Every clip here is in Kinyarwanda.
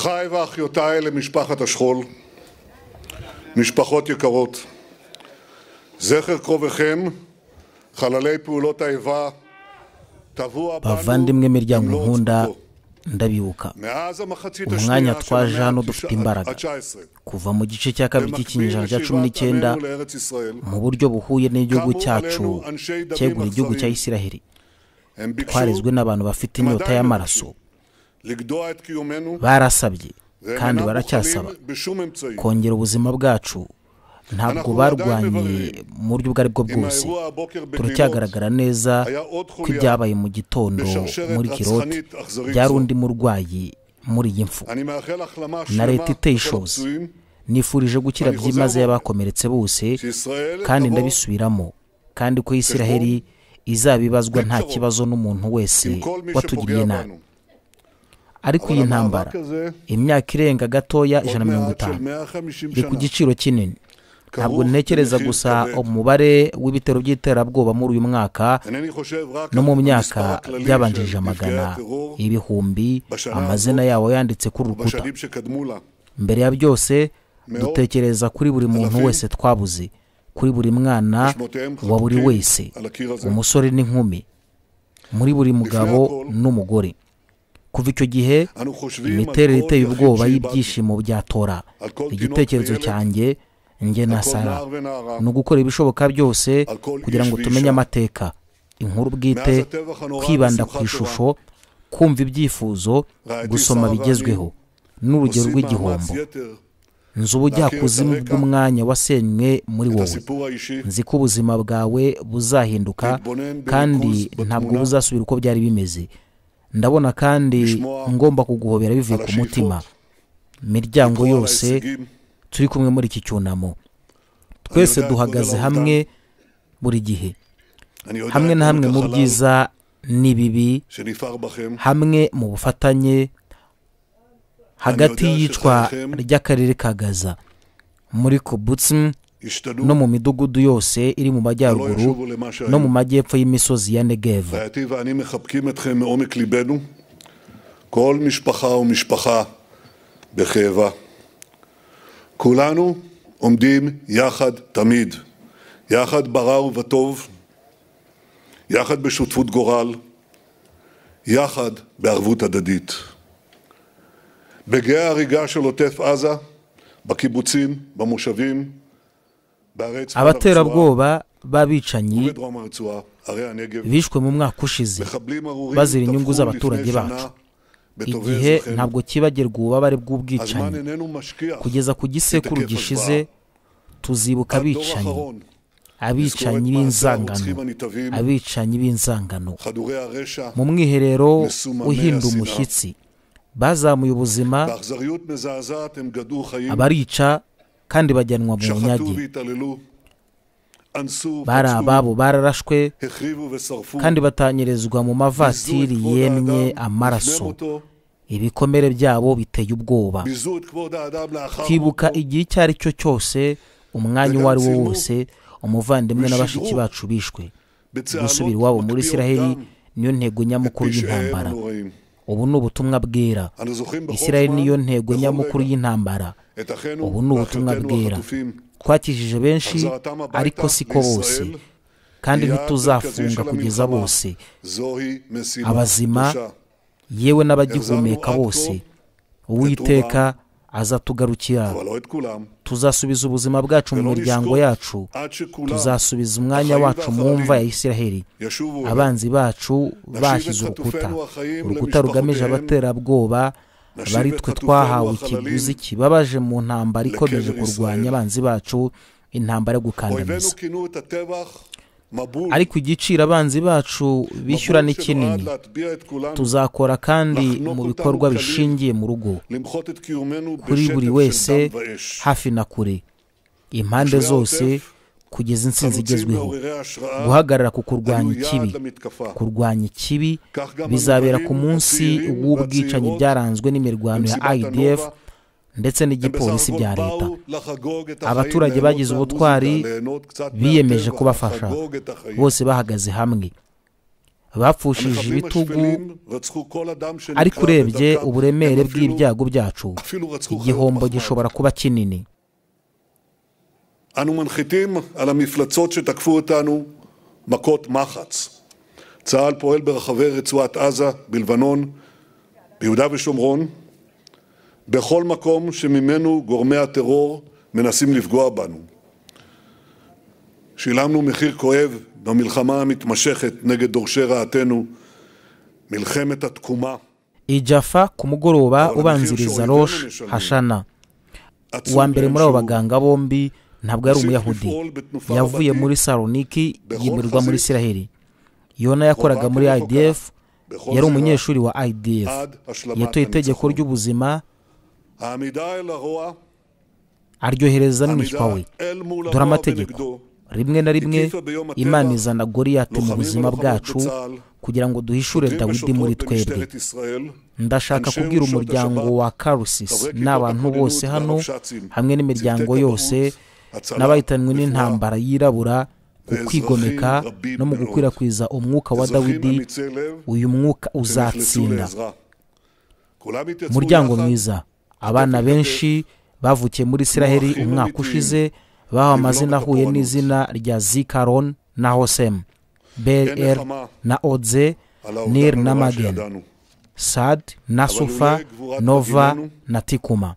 ואחיותיי למשפחת השכול, משפחות יקרות, זכר קרוביכם, חללי פעולות האיבה, טבוע בנו bavandimwe miryango במלוא nkunda עוצמתו. ndabibuka מאז המחצית Umwanya השנייה twaje של המאה hano התשע- dufite imbaraga. ה-19, kuva mu gice cya kabiri cy'ikinyejana cya cumi n'icyenda עמנו לארץ ישראל, mu buryo buhuye n'igihugu Kamu cyacu alenu anshe damu cyegura igihugu cya makhzarim. isiraheli הם ביקשו twarezwe n'abantu bafite inyota Madame y'amaraso לגדוע את קיומנו, barasabye והם kandi אינם baracyasaba מוכנים בשום אמצעי. kongera ubuzima bwacu ntabwo Anakunda barwanye imbere. mu buryo ubwo ari bwo עם bwose האירוע הבוקר בגלילות, turacyagaragara neza היה עוד ko חוליה ibyabaye mu gitondo בשרשרת muri kiroti רצחנית אכזרית byari זו. undi murwayi muri iyi mfu אני מאחל החלמה Nareta שלמה לכל iteye ishozi. הפצועים, nifurije gukira Ariko byimazeyo uzabona. abakomeretse bose שישראל kandi תבוא ndabisubiramo kandi ko isiraheli izabibazwa nta Bityo, kibazo n'umuntu wese עם כל מי watugiriye שפוגע nabi בנו. ariko iyi ntambara המאבק הזה, imyaka irenga gatoya עוד ijana na mirongo מעט של itanu 150 iri שנה, ku giciro kinini ntabwo כרוך ntekereza במחיר gusa כבד. umubare w'ibitero by'iterabwoba muri uyu mwaka אינני חושב רק no mu על myaka המספר הכללי by'abanjirije של נפגעי amagana הטרור ibihumbi בשנה amazina yawo yanditse kuri rukuta בשנים שקדמו לה. mbere ya byose מאות, dutekereza kuri buri muntu אלפים, wese twabuze kuri buri mwana ושמותיהם wa buri חקוקים wese על הקיר הזה. umusore n'inkumi muri buri mugabo הכל, n'umugore kuva icyo gihe אנו חושבים על imiterere כל iteye ubwoba יחיד שאיבדנו, y'ibyishimo bya tora על כל תינוק igitekerezo וילד, cyanjye njye na על כל sara נער ונערה, ni ugukora ibishoboka byose על כל kugira איש ngo ואישה. tumenye amateka inkuru bwite מאז הטבח הנורא kwibanda ku בשמחת ishusho kumva ibyifuzo רעייתי gusoma שרה bigezweho n'urugero עושים מאמץ rw'igihombo יתר nzi ubujyakuzimu להכיר את הרקע, bw'umwanya wasenywe muri את wowe הסיפור האישי, nzi ko ubuzima bwawe buzahinduka להתבונן kandi בריכוז ntabwo בתמונה, buzasubira uko byari bimeze ndabona kandi לשמוע ngomba kuguhobera bivuye על ku mutima השאיפות, imiryango לקרוא על yose ההישגים, turi kumwe muri iki cyunamo twese יודע את duhagaze גודל hamwe buri gihe אני יודע hamwe את na hamwe mu עומק החלל byiza n'ibibi שנפער בכם, hamwe mu bufatanye hagati יודע y'iyicwa שחייכם- ry'akarere ka gaza muri kubutsimu השתנו, no mu midugudu yose iri mu ולא majyaruguru ישובו למה no שהיו. mu majyepfo y'imisozi ya negevu רעייתי ואני מחבקים אתכם מעומק ליבנו, כל משפחה ומשפחה בכאבה. כולנו עומדים יחד תמיד, יחד ברע ובטוב, יחד בשותפות גורל, יחד בערבות הדדית. בגיא ההריגה של עוטף עזה, בקיבוצים, במושבים, בערי צפון הרצועה abaterabwoba b'abicanyi ובדרום הרצועה, ערי הנגב. bishwe mu mwaka ushize מחבלים ארורים bazira טבחו inyungu לפני z'abaturage שנה bacu. בטובי igihe אזרחינו. ntabwo kibagirwa ububabare הזמן bw'ubwicanyi איננו משכיח. kugeza ku gisekuru Itegeko gishize tuzibuka הדור abicanyi האחרון לזכור abicanyi את מעשי הרוצחים b'inzangano הנתעבים, abicanyi b'inzangano חדורי הרשע, mu mwiherero מסוממי uhinda השנאה. umushyitsi bazamuye ubuzima באכזריות מזעזעת הם גדעו חיים, abarica kandi bajyanwa mu שחטו bunyage והתעללו, אנסו, bari פצעו, ababo bararashwe החריבו ושרפו, kandi batanyirizwa mu ביזו את mavatiri כבוד האדם yemye לפני amaraso מותו, ibikomere byabo biteye ubwoba ביזו את כבוד האדם לאחר twibuka מותו, igihe icyo ari cyo cyose umwanya uwo ari wo וגם wose umuvandimwe na ושדרוג bashiki bacu bishwe בצהלות gusubira iwabo muri מקפיאות isiraheli דם, niyo ntego nyamukuru פשעיהם y'intambara הנוראים. ubu ni ubutumwa bwera אנו זוכרים בכל isiraheli זמן, niyo ntego בכל nyamukuru רגע, y'intambara את אחינו ubu ni ubutumwa ואחיותינו bwera החטופים. twakijije benshi החזרתם הביתה ariko siko bose לישראל kandi היא יעד מרכזי ntituzafunga של kugeza המלחמה. bose זוהי משימה הבזימה, קדושה. yewe n'abagihumeka Yazamnu bose atko, uwiteka azatugarukira אבל לא את כולם. tuzasubiza ubuzima bwacu mu ולא miryango נשקוט yacu עד שכולם tuzasubiza umwanya החיים wacu mu והחללים mva ya isiraheli ישובו אליו. abanzi bacu bashyize את urukuta חטופינו החיים urukuta rugamije למשפחותיהם. abaterabwoba נשיב bari את twe חטופינו twahawe החללים ikiguzi kibabaje mu ntambara ikomeje לקבר kurwanya ישראל. abanzi bacu intambara yo אויבינו gukandamiza כינו את הטבח מבול. ariko igiciro abanzi bacu bishyura מבול ni שנועד kinini להטביע את כולנו, tuzakora kandi mu לחנוק bikorwa אותנו כליל. bishingiye mu rugo למחות את קיומנו kuri בשטף buri של wese דם ואש. hafi na kure impande Tujya zose hotef, kugeza intsinzi חלוצים igezweho מעוררי השראה guhagarara ku kurwanya היו ikibi יעד למתקפה. kurwanya ikibi כך גם bizabera המבלים, ku munsi הצעירים w'ubwicanyi והצעירות, byaranzwe n'imirwano ya במסיבת idf הנובה, ndetse הם בסך n'igipolisi הכל bya leta באו לחגוג את החיים, Abaturage ליהנות bagize ubutwari, מהמוזיקה, ליהנות קצת biyemeje מהטבע, kubafasha לחגוג את החיים. bose bahagaze hamwe bapfushije ibitugu ariko urebye uburemere bw'ibyago byacu igihombo gishobora kuba kinini אנו מנחיתים על המפלצות שתקפו אותנו מכות מחץ. צה"ל פועל ברחבי רצועת עזה, בלבנון, ביהודה ושומרון, בכל מקום שממנו גורמי הטרור מנסים לפגוע בנו. שילמנו מחיר כואב במלחמה המתמשכת נגד דורשי רעתנו, מלחמת התקומה. ijafa ku mugoroba ubanziriza rosh hashana uwa mbere muri abo baganga bombi ntabwo yari umuyahudi yavuye muri saloniki yimurirwa muri isiraheli yona yakoraga muri idf yari umunyeshuri wa idf yatoye itegeko ry'ubuzima aryohereza n'umwishywa we dore amategeko rimwe na rimwe imana izana goriyati mu buzima bwacu kugira ngo duhishure dawidi muri twebwe ndashaka kubwira umuryango wa karusisi n'abantu bose hano hamwe n'imiryango yose n'abahitanwe n'intambara yirabura ku kwigomeka no mu gukwirakwiza umwuka wa dawidi uyu mwuka uzatsinda umuryango mwiza abana benshi bavukiye muri isiraheli umwaka ushize bahawe amazina ahuye n'izina rya zikaron na hosemu br na odze nir na magen sad na sufa nova na tikuma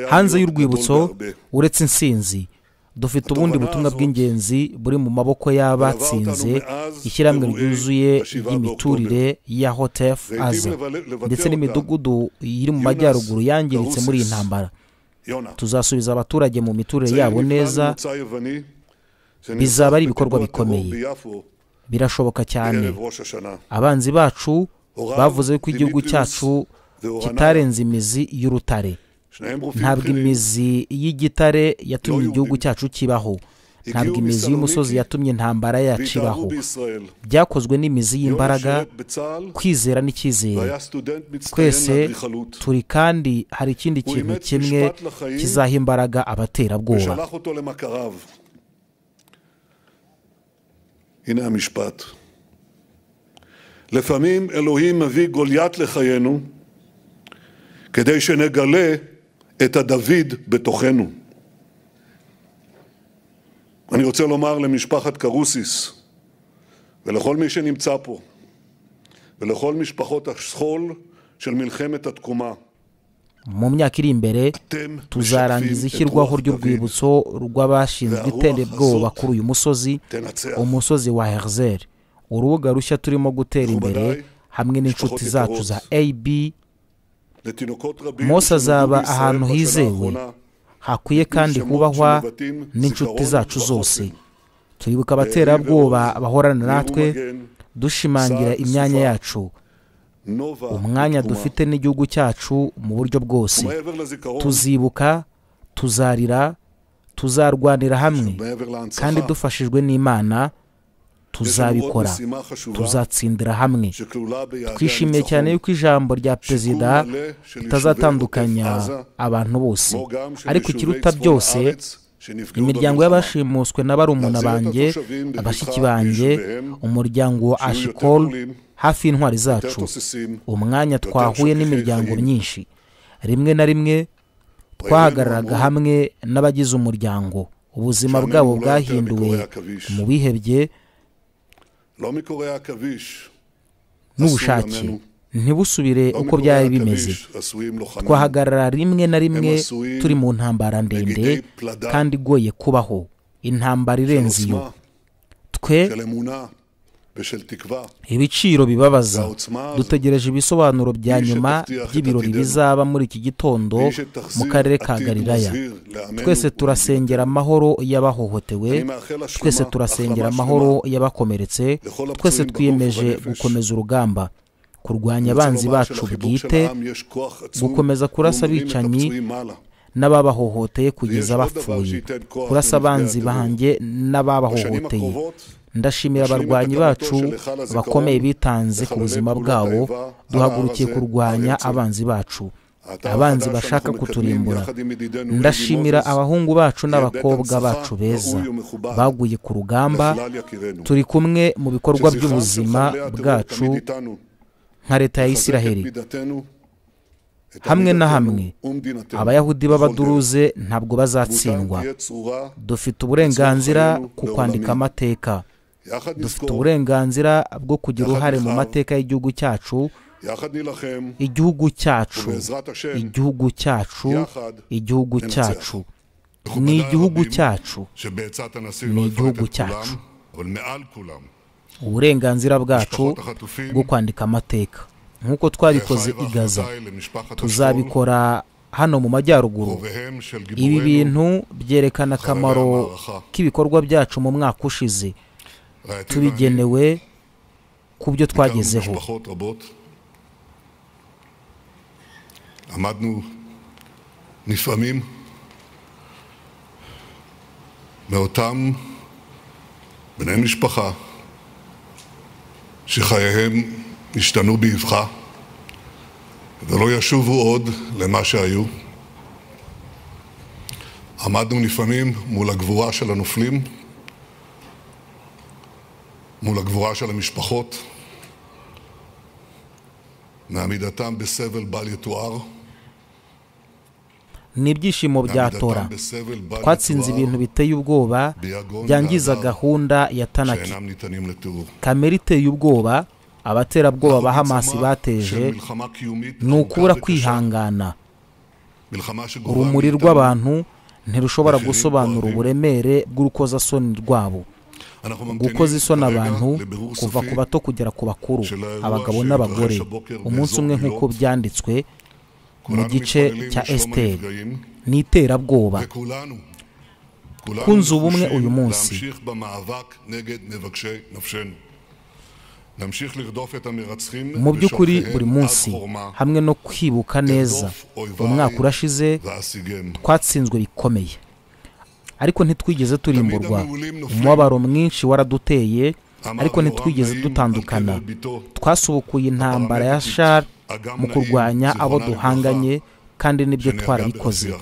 hanze y'urwibutso uretse insinzi dufite ubundi butumwa bw'ingenzi buri mu maboko y'abatsinze ishyirahamwe ryuzuye ry'imiturire ya hotefu aza ndetse n'imidugudu iri mu majyaruguru yangiritse muri iyi ntambara tuzasubiza abaturage mu miturire yabo neza bizaba ari ibikorwa bikomeye birashoboka cyane abanzi bacu bavuze ko igihugu cyacu kitarenze imizi y'urutare ntabwo imizi y'igitare yatumye igihugu cyacu kibaho ntabwo imizi y'umusozi yatumye intambara yacu ibaho byakozwe n'imizi y'imbaraga kwizera n'icyizere twese turi kandi hari ikindi kintu kimwe kizaha imbaraga abaterabwoba לפעמים אלוהים מביא גוליית לחיינו כדי שנגלה את הדוד בתוכנו. אני רוצה לומר למשפחת קרוסיס ולכל מי שנמצא פה ולכל משפחות השכול של מלחמת התקומה. mu myaka iri imbere tuzarangiza ishyirwaho ry'urwibutso rw'abashinzwe iterabwoba kuri uyu musozi umusozi wa herzer urubuga rushya turimo gutera imbere hamwe n'inshuti zacu za ab Mose azaba ahantu hizewe hakwiye kandi kubahwa n'inshuti zacu zose turibuka abaterabwoba bahorana natwe dushimangira imyanya yacu umwanya dufite n'igihugu cyacu mu buryo bwose tuzibuka tuzarira tuzarwanira hamwe kandi dufashijwe n'imana tuzabikora tuzatsindira hamwe twishimiye cyane yuko ijambo rya perezida ritazatandukanya abantu bose ariko ikiruta byose imiryango y'abashimuswe na barumuna banjye abashiki banjye umuryango wa ashikol hafi y'intwari zacu umwanya twahuye n'imiryango myinshi rimwe na rimwe twahagararaga hamwe n'abagize umuryango ubuzima bwabo bwahinduwe mu bihebye n'ubushake ntibusubire uko byari bimeze twahagarara rimwe na rimwe turi mu ntambara ndende kandi igoye kubaho intambara irenze iyo twe ibiciro bibabaza dutegereje ibisobanuro bya nyuma by'ibirori bizaba muri iki gitondo mu karere ka gariraya twese turasengera amahoro y'abahohotewe twese turasengera amahoro y'abakomeretse twese twiyemeje gukomeza urugamba kurwanya abanzi bacu bwite gukomeza kurasa abicanyi n'ababahohoteye kugeza bapfuye kurasa abanzi banjye n'ababahohoteye ndashimira abarwanyi bacu bakomeye bitanze ku buzima bwabo duhagurukiye kurwanya abanzi bacu abanzi bashaka kuturimbura ndashimira abahungu bacu n'abakobwa bacu beza baguye ku rugamba turi kumwe mu bikorwa by'ubuzima bwacu nka leta ya isiraheli hamwe na hamwe abayahudi b'abaduruze ntabwo bazatsindwa dufite uburenganzira ku kwandika amateka dufite uburenganzira bwo kugira uruhare mu mateka y'igihugu cyacu igihugu cyacu igihugu cyacu igihugu cyacu ni igihugu cyacu ni igihugu cyacu uburenganzira bwacu bwo kwandika amateka nk'uko twabikoze i gaza tuzabikora hano mu majyaruguru ibi bintu byerekana akamaro k'ibikorwa byacu mu mwaka ushize tubigenewe ku byo twagezeho עמדנו נפעמים מאותם בני משפחה שחייהם השתנו באבחה ולא ישובו עוד למה שהיו. עמדנו לפעמים מול הגבורה של הנופלים, מול הגבורה של המשפחות, מעמידתם בסבל בל יתואר ni ibyishimo bya tora twatsinze ibintu biteye ubwoba byangiza gahunda ya tanaki kamere iteye ubwoba abaterabwoba ba hamasi bateje ni ukubura kwihangana urumuri rw'abantu ntirushobora gusobanura uburemere bw'urukozasoni rwabo gukoza isoni abantu kuva ku bato kugera ku bakuru abagabo n'abagore umunsi umwe nk'uko byanditswe mu gice cya esiteri ni iterabwoba twunze ubumwe uyu munsi mu by'ukuri buri munsi hamwe no kwibuka neza umwaka urashize twatsinzwe bikomeye ariko ntitwigeze turimburwa umubabaro mwinshi waraduteye ariko ntitwigeze dutandukana twasubukuye intambara ya shari mu kurwanya abo duhanganye kandi nibyo twarabikoze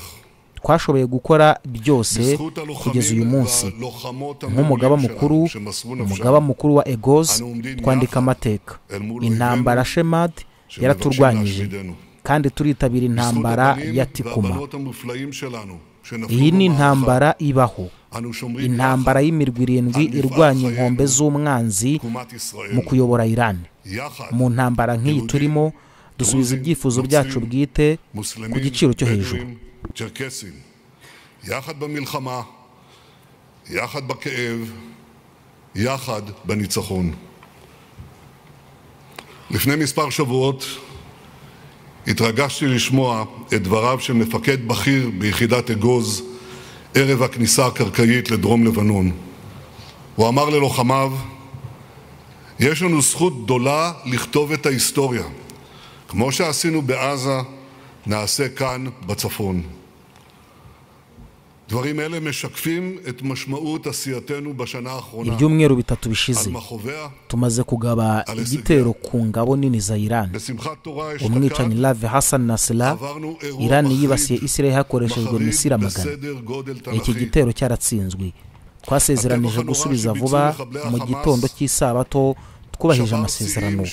twashoboye gukora byose kugeza uyu munsi nk'umugaba mukuru umugaba mukuru wa egozi twandika amateka intambara shemad yaraturwanyije kandi turitabira intambara ya tikuma iyi ni intambara ibaho intambara y'imirwi irindwi irwanya inkombe z'umwanzi mu kuyobora irani mu ntambara nk'iyi turimo dusubiza ibyifuzo byacu bwite ku giciro cyo hejuru לפני מספר שבועות התרגשתי לשמוע את דבריו של מפקד בכיר ביחידת אגוז ערב הכניסה הקרקעית לדרום לבנון. הוא אמר ללוחמיו, יש לנו זכות גדולה לכתוב את ההיסטוריה. כמו שעשינו בעזה, נעשה כאן בצפון. דברים אלה משקפים את משמעות עשייתנו בשנה האחרונה. ibyumweru bitatu bishize tumaze kugaba igitero ku ngabo nini za iran umwicanyi lave hasan nasila iran yibasiye isiraheli hakoreshejwe misira magana iki gitero cyaratsinzwe twasezeranije gusubiza vuba mu gitondo cy'isabato twubahije amasezerano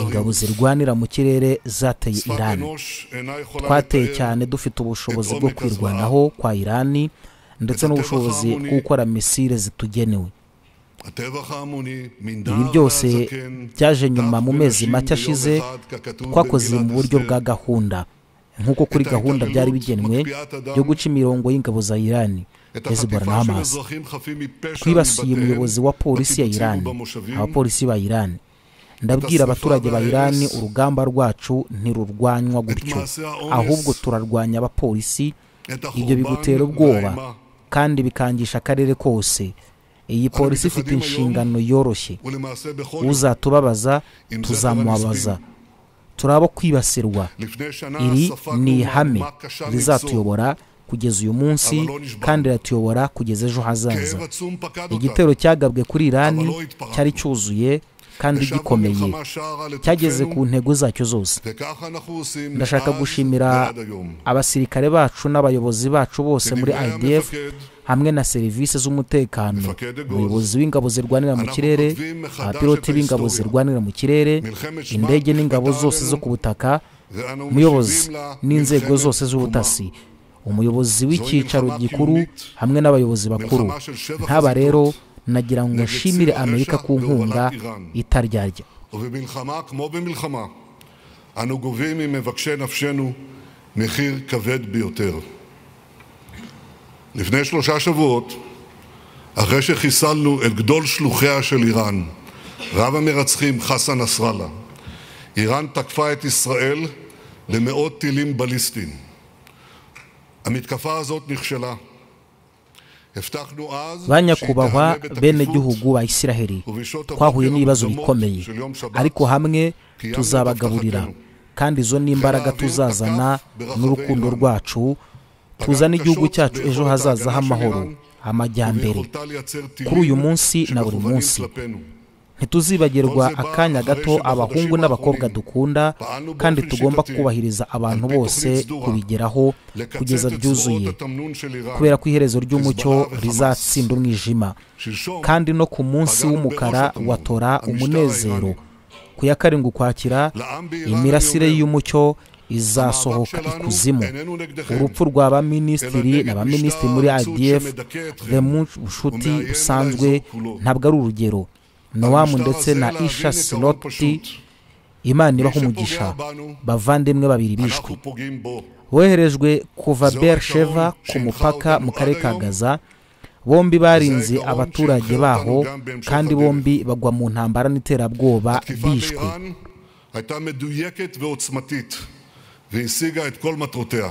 ingabo zirwanira mu kirere zateye irani twateye cyane dufite ubushobozi bwo kwirwanaho kwa irani ndetse n'ubushobozi bwo gukora misire zitugenewe ibi byose byaje nyuma mu mezi make ashize twakoze mu buryo bwa gahunda nk'uko kuri gahunda byari bigenwe yo guca imirongo y'ingabo za irani hezbollah na hamas twibasiye umuyobozi wa polisi ya irani abapolisi ba irani ndabwira abaturage ba irani urugamba rwacu ntirurwanywa gutyo ahubwo turarwanya abapolisi ibyo bigutera ubwoba kandi bikangisha akarere kose iyi polisi ifite inshingano yoroshye uzatubabaza tuzamubabaza turi abo kwibasirwa iri ni ihame rizatuyobora kugeza uyu munsi kandi iratuyobora kugeza ejo hazaza igitero cyagabwe kuri irani cyari cyuzuye kandi gikomeye cyageze ku ntego zacyo zose ndashaka gushimira abasirikare bacu n'abayobozi bacu bose muri idf hamwe na serivisi z'umutekano umuyobozi w'ingabo zirwanira mu kirere abapiloti b'ingabo zirwanira mu kirere indege n'ingabo zose zo ku butaka umuyobozi n'inzego zose z'ubutasi umuyobozi w'icyicaro gikuru hamwe n'abayobozi bakuru nk'aba rero nagira ngo nshimire amerika ku nkunga itaryarya ובמלחמה כמו במלחמה, אנו גובים ממבקשי נפשנו מחיר כבד ביותר. לפני שלושה שבועות, אחרי שחיסלנו את גדול שלוחיה של איראן, רב המרצחים חסן נסראללה, איראן תקפה את ישראל למאות טילים בליסטיים. המתקפה הזאת נכשלה. ba nyakubahwa benegihugu ba isiraheli twahuye n'ibibazo bikomeye ariko hamwe tuzabagaburira kandi izo ni imbaraga tuzazana n'urukundo rwacu tuzana igihugu cyacu ejo hazaza h'amahoro amajyambere kuri uyu munsi na buri munsi ntituzibagirwa akanya gato abahungu n'abakobwa dukunda kandi tugomba kubahiriza abantu bose kubigeraho kugeza byuzuye kubera ko iherezo ry'umucyo rizatsinda umwijima kandi no ku munsi w'umukara watora umunezero ku ya karindwi ukwakira imirasire y'umucyo izasohoka ikuzimu urupfu rwa ba minisitiri na ba minisitiri muri idf bushuti busanzwe ntabwo ari urugero nowamu ndetse na isha siloti imana ibaho umugisha bavandimwe babiri bishwe woherejwe kuva bersheva ku mupaka mu karere ka gaza bombi barinze abaturage baho kandi bombi bagwa mu ntambara n'iterabwoba bishwe והשיגה את כל מטרותיה.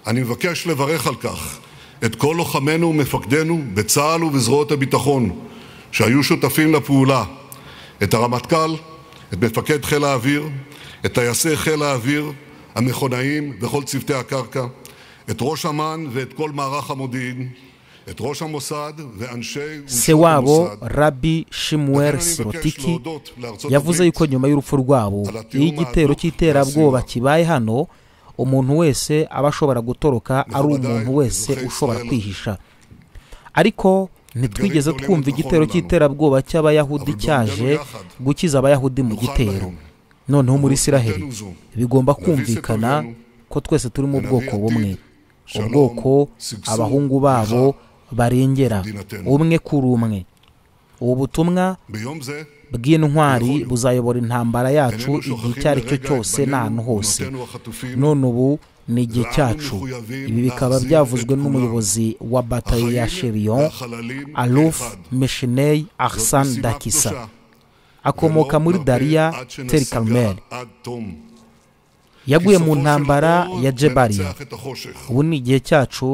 אני מבקש לברך על כך את כל לוחמינו ומפקדינו בצה"ל ובזרועות הביטחון, שהיו שותפים לפעולה, את הרמטכ"ל, את מפקד חיל האוויר, את טייסי חיל האוויר, המכונאים וכל צוותי הקרקע, את ראש אמ"ן ואת כל מערך המודיעין, את ראש המוסד ואנשי sewabo rabi shimuel sirotiki yavuze yuko nyuma y'urupfu rwabo iyo igitero cy'iterabwoba kibaye hano umuntu wese aba ashobora gutoroka ari umuntu wese ushobora kwihisha ariko ntitwigeze twumva igitero cy'iterabwoba cy'abayahudi cyaje gukiza abayahudi mu gitero noneho muri isiraheli bigomba kumvikana ko twese turi mu bwoko bumwe ubwoko abahungu babo barengera umwe kuri umwe ubu butumwa bw'intwari buzayobora intambara yacu igihe icyo ari cyo cyose n'ahantu hose none ubu ni igihe cyacu ibi bikaba byavuzwe n'umuyobozi wa batayo ya sherion aluf meshinei ahsan dakisa akomoka muri dariya teri karumeri yaguye mu ntambara ya jebariya ubu ni igihe cyacu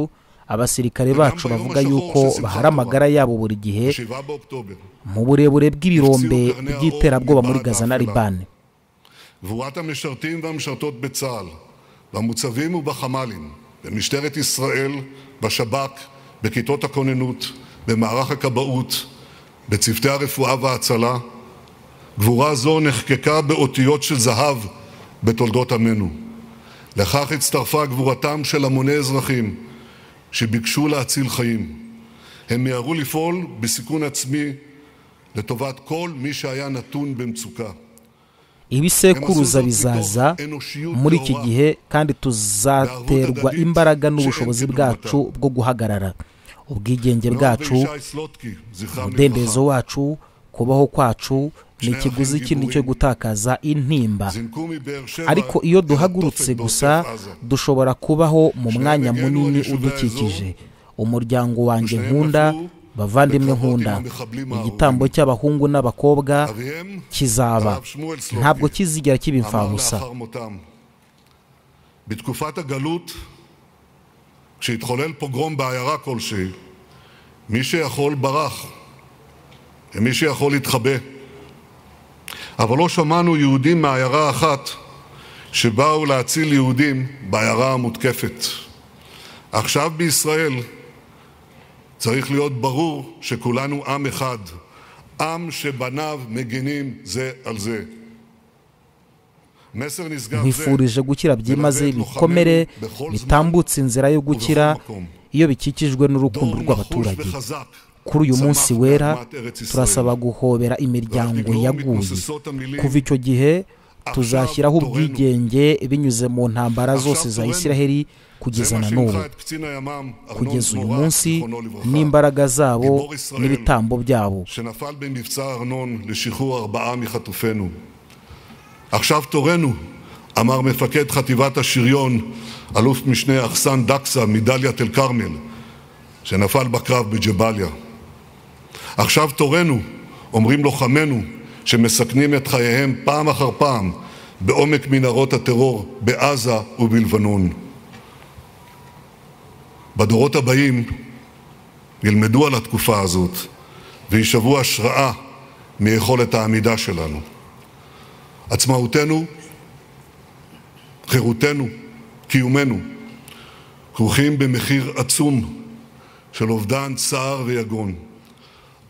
abasirikare bacu bavuga yuko bahari amagara yabo buri gihe mu burebure bw'ibirombe by'iterabwoba muri gaza na ribani במוצבים ובחמ"לים, במשטרת ישראל, בשב"כ, בכיתות הכוננות, במערך הכבאות, בצוותי הרפואה וההצלה. גבורה זו נחקקה באותיות של זהב בתולדות עמנו. לכך הצטרפה גבורתם של המוני אזרחים שביקשו להציל חיים. הם מיהרו לפעול בסיכון עצמי לטובת כל מי שהיה נתון במצוקה. ibisekuruza bizaza muri iki gihe kandi tuzaterwa imbaraga n'ubushobozi bwacu bwo guhagarara ubwigenge bwacu umudendezo wacu kubaho kwacu ni ikiguzi kindi cyo gutakaza intimba ariko iyo duhagurutse gusa dushobora kubaho mu mwanya munini udukikije umuryango wanjye nkunda bavandimwe nkunda igitambo cy'abahungu n'abakobwa kizaba ntabwo kizigera kiba imfabusa בתקופת הגלות, כשהתחולל פוגרום בעיירה כלשהי, מי שיכול ברח, ומי שיכול התחבא. אבל לא שמענו יהודים מעיירה אחת שבאו להציל יהודים בעיירה המותקפת. עכשיו בישראל צריך להיות ברור שכולנו עם אחד, עם שבניו מגינים זה על זה. מסר נשגב זה nkwifurije gukira byimaze bikomere bitambutse inzira yo gukira iyo bikikijwe n'urukundo דור נחוש rw'abaturage וחזק. kuri uyu munsi צמח wera באדמת ארץ ישראל. turasaba guhobera imiryango Abanyarwanda yaguye מתנוססות המילים, kuva icyo gihe "עכשיו tuzashyiraho תורנו." ubwigenge binyuze mu ntambara "עכשיו zose za תורנו." isiraheli זה kugeza מה na n'ubu שהנחה את קצין הימ"מ ארנון kugeza uyu מורא, munsi זיכרונו לברכה, n'imbaraga zabo גיבור ישראל. n'ibitambo byabo שנפל במבצע ארנון לשחרור ארבעה מחטופינו. עכשיו תורנו, אמר מפקד חטיבת השריון, אלוף משנה אחסן דקסה מדאלית אל כרמל, שנפל בקרב בג'באליה. עכשיו תורנו, אומרים לוחמינו, שמסכנים את חייהם פעם אחר פעם בעומק מנהרות הטרור בעזה ובלבנון. בדורות הבאים ילמדו על התקופה הזאת וישאבו השראה מיכולת העמידה שלנו. עצמאותנו, חירותנו, קיומנו, כרוכים במחיר עצום של אובדן צער ויגון.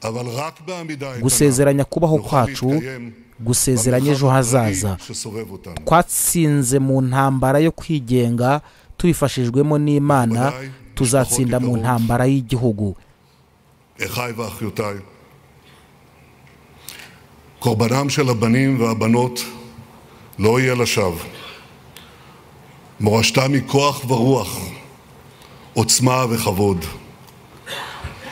אבל רק בעמידה איתנה gusezeranya kubaho נוכל kwacu להתקיים gusezeranya ejo במרחב hazaza הפראי שסובב אותנו. twatsinze mu ntambara yo kwigenga tubifashijwemo n'imana Babaye, tuzatsinda mu ikabaho. ntambara y'igihugu אחיי ואחיותיי, קורבנם של הבנים והבנות לא יהיה לשווא. מורשתם היא כוח ורוח, עוצמה וכבוד.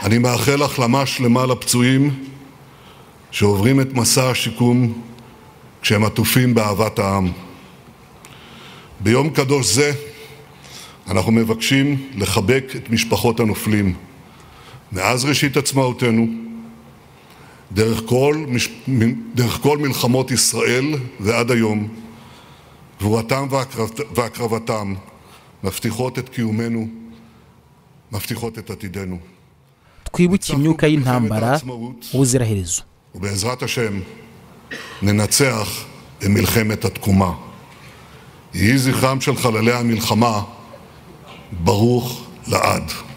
אני מאחל החלמה שלמה לפצועים שעוברים את מסע השיקום כשהם עטופים באהבת העם. ביום קדוש זה אנחנו מבקשים לחבק את משפחות הנופלים. מאז ראשית עצמאותנו, דרך כל, מש... מ- דרך כל מלחמות ישראל ועד היום, גבורתם והקרבת... והקרבתם מבטיחות את קיומנו, מבטיחות את עתידנו. twibuke ניצחנו imyuka במלחמת y'intambara העצמאות. ubuziraherezo ובעזרת השם ננצח במלחמת התקומה. יהי זכרם של חללי המלחמה ברוך לעד.